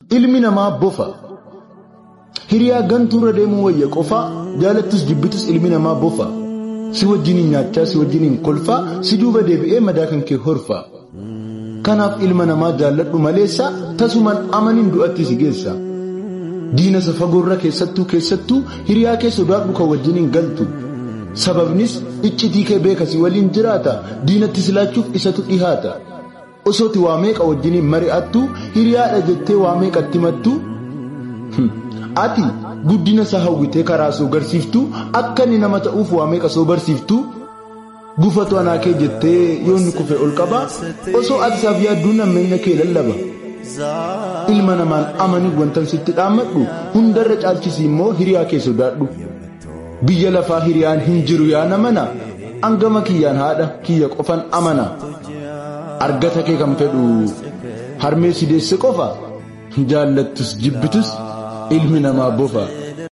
ilmi namaa bofa hiriyaa gantuurra deemuu wayya qofaa jaalattus jibbitus ilmi namaa bofa si wajjiniin nyaachaa si wajjiniin kolfaa si duuba deebi'ee madaa kan kee horfaa kanaaf ilma namaa jaalladhu maleessa tasuman amanin du'atti si geessa diina isa fagoorra keessattuu keessattuu hiriyaa kee sodaadhu kan wajjiniin galtu sababnis iccitii kee beeka si waliin jiraata diinatti silaachuuf isatu dhihaata osooti waa meeqa wajjiniin mari'attu hiriyaadha jettee waa meeqatti mattu ati guddina isaa hawwitee karaa soo garsiiftu akka inni nama ta'uuf waa meeqa soo barsiiftu gufatu anaa kee jettee yoonni kufe ol qaba osoo ati isaaf yaadduu nammeenya kee lallaba ilma namaan amanii wantan sitti dhaammadhu hundarra caalchisi immoo hiriyaa kee sodaadhu biyya lafaa hiriyaan hin jiru yaa namana angama kiyyaan haadha kiyya qofan amana argata kee kan fedhu harmee si deesse qofa jaallattus jibbitus ilmi namaa bofa.